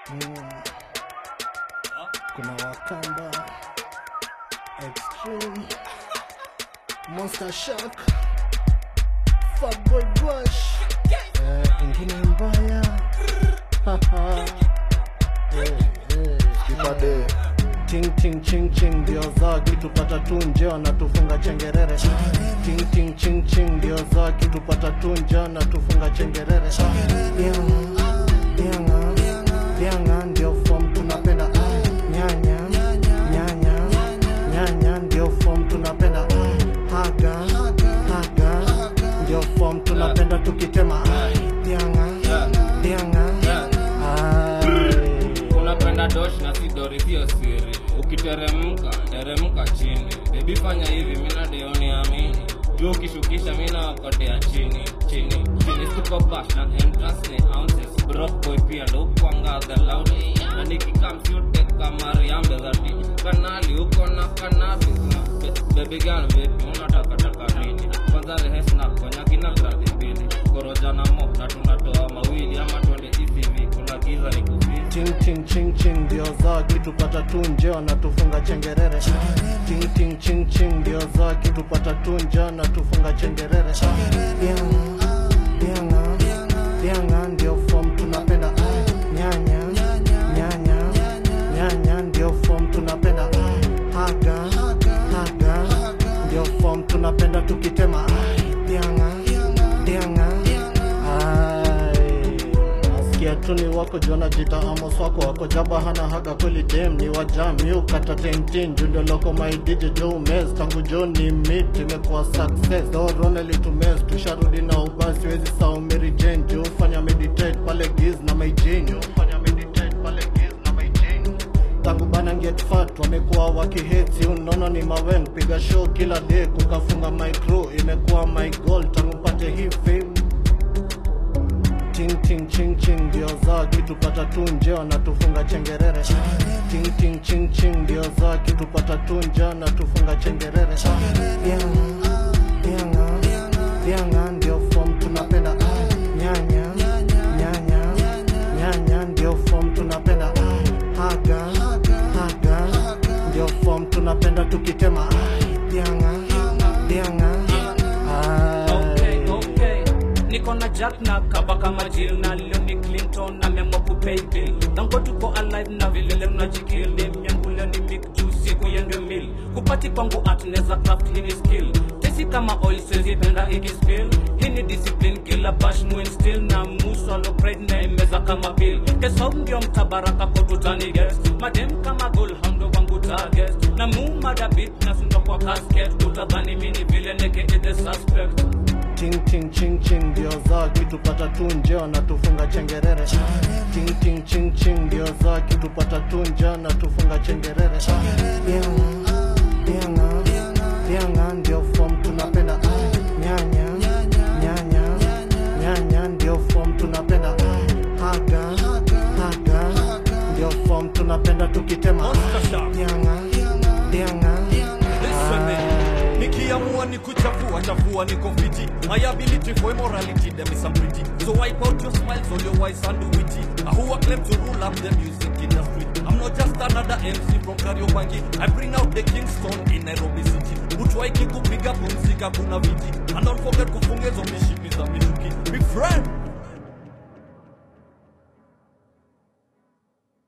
Mm. Kuna Wakamba Extreme Monster Shark Fatboy Bush eh, ingine mbaya Haha. eh, eh. Kipade Ting ting ching ching ndio za kitupata tu nje wanatufunga chengerere Ting ting ching ching ndio za kitupata tu nje wanatufunga chengerere Dianga, dianga, dianga ndio form tunapenda ah, nyanya nyanya nyanya ndio form tunapenda ah, haga haga ndio form tunapenda tukitema ah, dianga dianga ai unapenda dosh na si dori sio siri ukiteremka teremka chini bebi fanya hivi mina deoni amini juu ukishukisha mina wakotea chini chini chini siko bash na entrance ni ounces broke boy pia ndo ukwangaga loud na nikikamshute kama riambe za dini kanali uko na kanabis na be- baby girl baby unataka taka nini kwanza rehes na konya kina gradi mbili koroja na mo na tunatoa mawili ama twende ECV kuna giza ni kufisi ting ting ching ching ndio za kitupata tu nje wanatufunga chengerere ting ting ching ching ndio za kitupata tu nje wanatufunga chengerere dianga dianga dianga ndio form tunapenda ah, nyanya nyanya nyanya ndio form tunapenda ah, haga haga ndio form tunapenda tukitema ah, dianga dianga ai nasikia tu ni wako jona jita amos wako wako jaba hana haga kweli dem ni wajami ukata tentin jundio loko maidije jo umes tangu jo ni mit imekuwa success dorone litumes tusharudi na ubasi wezi sao Mary Jane jo fanya meditate pale giz na maijinyo fanya meditate pale giz na maijinyo tangu bana get fat wamekuwa wakiheti unono ni mawen piga show kila day kukafunga my crew imekuwa my goal tangu mpate hii fame ting ting ching ching ndio za kitupata tu nje wanatufunga chengerere ting ting ching ching ndio za kitupata tu nje wanatufunga chengerere dianga dianga dianga ndio form tunapenda ah, nyanya nyanya nyanya ndio form tunapenda ah, haga haga ndio form tunapenda tukitema ah, dianga dianga Okay, ai okay. niko na jack na kaba kama jil na leo ni clinton na memo kupay bill nango tuko alive na vilele mnajikil nemyangule ni mik juu siku yende mil kupati kwangu art neza craft hini skill tesi kama oil siwezi penda ikispill hini discipline kila bash mwin still na muswalo pride na imeza kama bill kesau ndio mtabaraka kwa tutani guest madem kama gold hando wangu target na mumada beat na sundo kwa casket utadhani mini vile neke the suspect ting ting ching ching ndio za kitupata tu nje wanatufunga chengerere ting ting ching ching ndio za kitupata tu nje wanatufunga chengerere dianga dianga dianga ndio form tunapenda ah, nyanya nyanya nyanya ndio form tunapenda ah, haga haga ndio form tunapenda tukitema ah, dianga dianga ai. nikiamua ni kuchafua chafua niko fiti my ability for immorality them is some pretty so wipe out your smiles all your wise and witty uh, who are claim to rule up the music industry i'm not just another mc from kariobangi i bring out the kingston in nairobi city utwaiki kupiga pumzika kuna viti and don't forget kufunga hizo mishipi za mishuki big friend